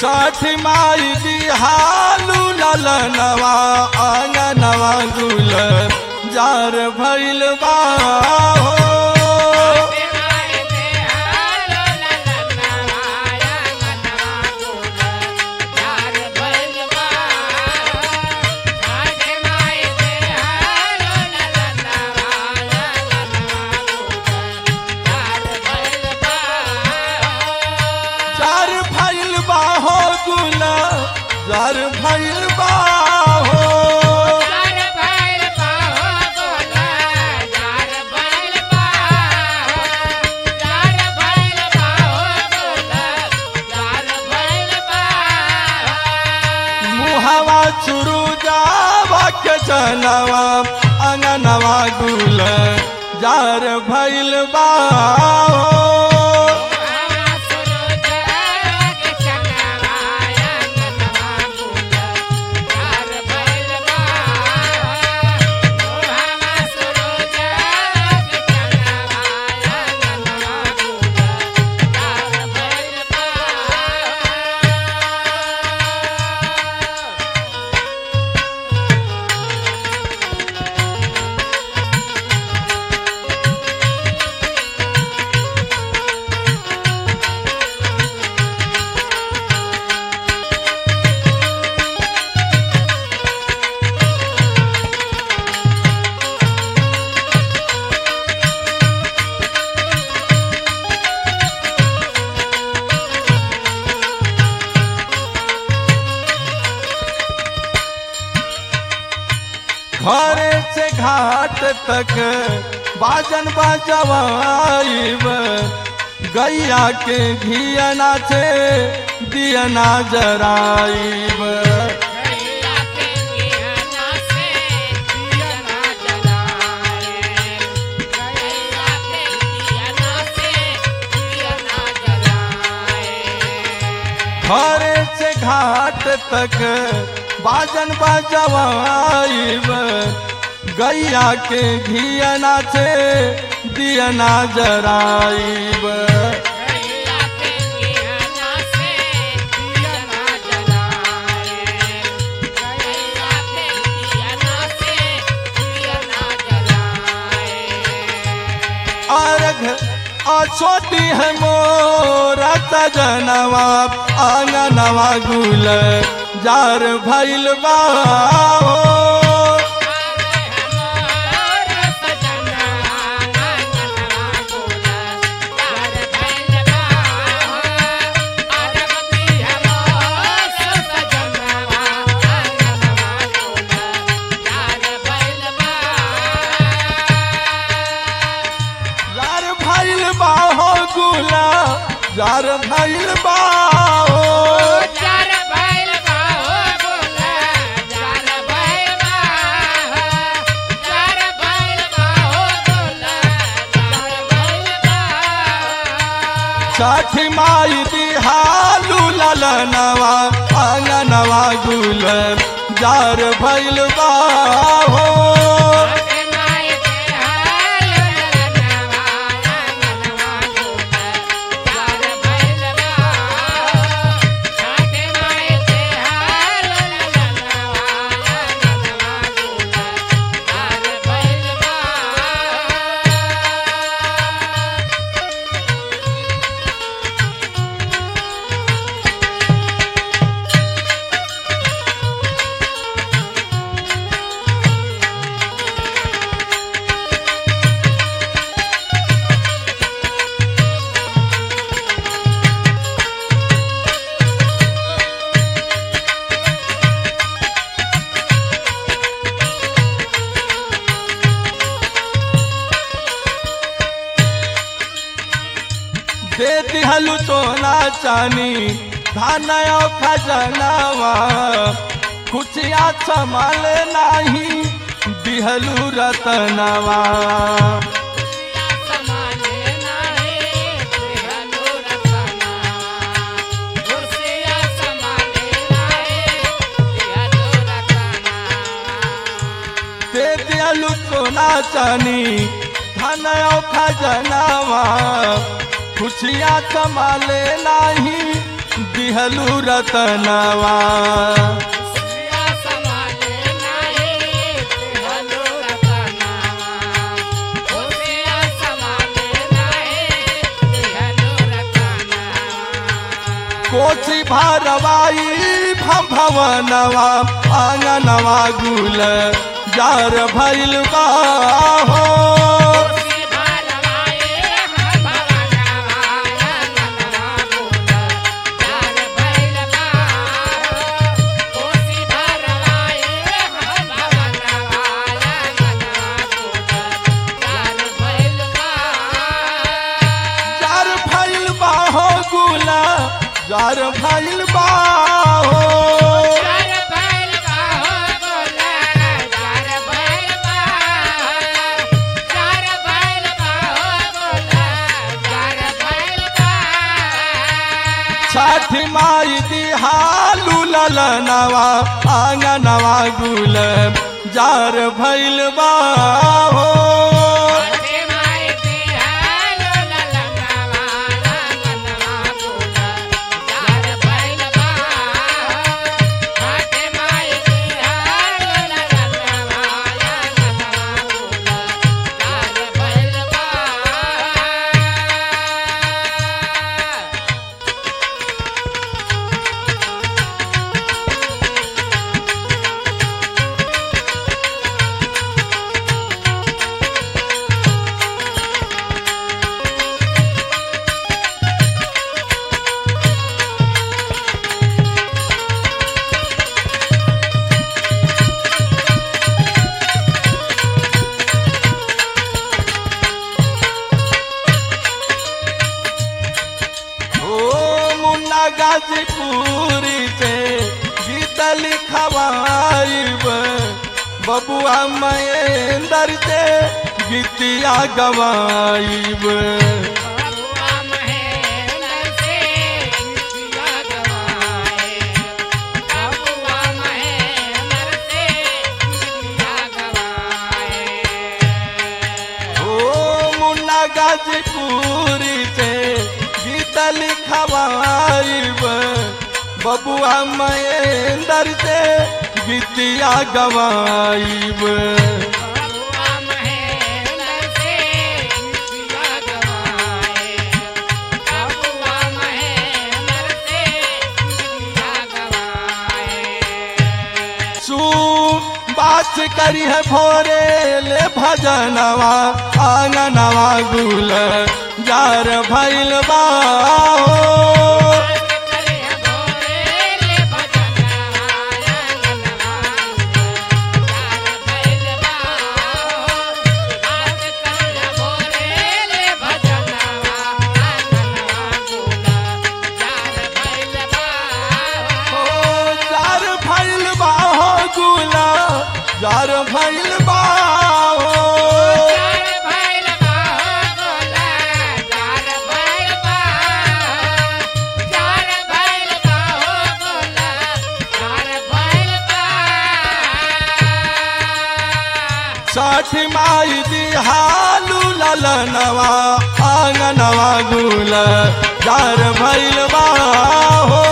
छठ माई दिहालू ललनवा आंगनवा गुल जार भैल बा हो जार भैल बा हो गुल जार भैल बा हो मुहवा चुरु जावा के जनवा अंगनवा गुल जार भैल बा हो घरे से घाट तक बाजन बजवाइब गैया के घियना से दियना जराइब घरे से घाट तक बाजन बजवाइब गैया के घियना से दियना जराइब अर्घ अछोटी है मोरा सजनवा आंगनवा गुल जार भैल बा हो। जार भैल बा हो गुला जार भैल बा हो। छठ माई दिहालू ललनवा आंगनवा गुल जार भैल बा हो दे दिहलु सोना चानी धान खजनावा खुशिया संभाल नाही दिहलु रतनवा दे दिहलु सोना चानी धन खजनावा खुशिया संभाले नाही दिहलू रतनवा कोची भारवाई भवनवा आंगनवा गुल जार भैल बा हो जार भैल बा हो गुला जार भैल बा हो छठ माई दिहालू ललनवा आंगनवा गुल जार भैल बा हो ओ मुन्ना गाजीपुरी से गीत लिखवाइब बबुआ महेंद्र से गीतिया गवाइब ओ मुन्ना गाजीपुरी से गीत लिखवाइब बबुआ महेंद्र से गीतिया गवाइब सू बात करी है भोरे ले भजनवा आंगनवा गुल जार भैल बा हो। ओ जार भैल बा हो गुला जार भैल बा हो। साठ माई दिहालू ललनवा आंगनवा गुल जार भैल बा हो